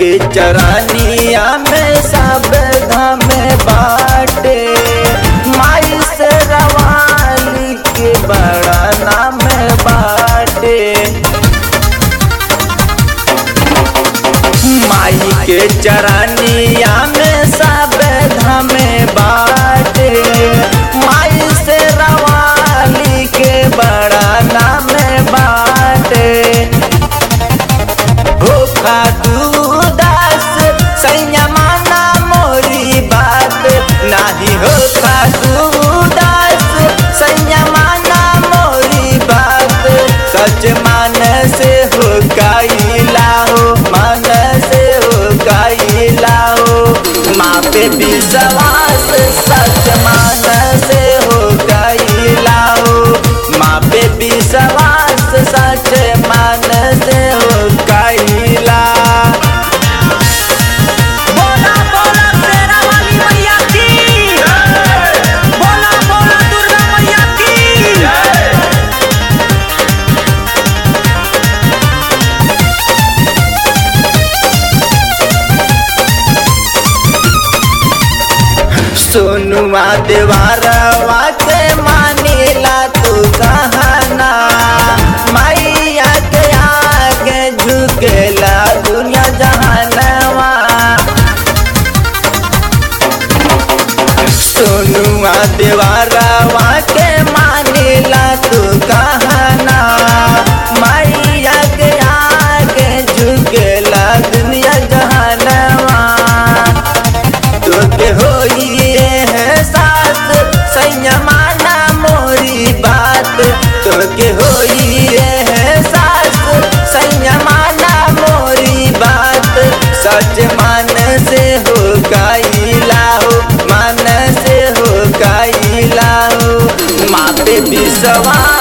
के चरानिया में सब धाम बाटे माई से रवाली के बड़ा नाम बाटे माई के चरानिया में सब धाम बाटे माई से रवाली के बड़ा नाम बाटे भूखा दूदास संयमाना मोरी बात नाही होखा दूदास संयमाना मोरी बात सच मान से हो गईला हो मन से हो गईला हो माँ पे विश्वास सच मान से हो गईला हो माँ पे विश्वास सच मान से हो गईला बोला बोला शेरा वाली मैया की बोला बोला दुर्गा मैया की सोनुआ देवारवा के मानीला तू कहना मैया के आगे झुकेला दुनिया जहानवा सोनुआ देवारवा के मानीला तू कहना मैया के आगे झुकेला दुनिया जहानवा तोके होइए है साथ संयमाना मोरी बात तोके होइए है साथ संयमाना मोरी बात सच मान से हो गईला हो मन से हो गईला हो माँ पे विश्वास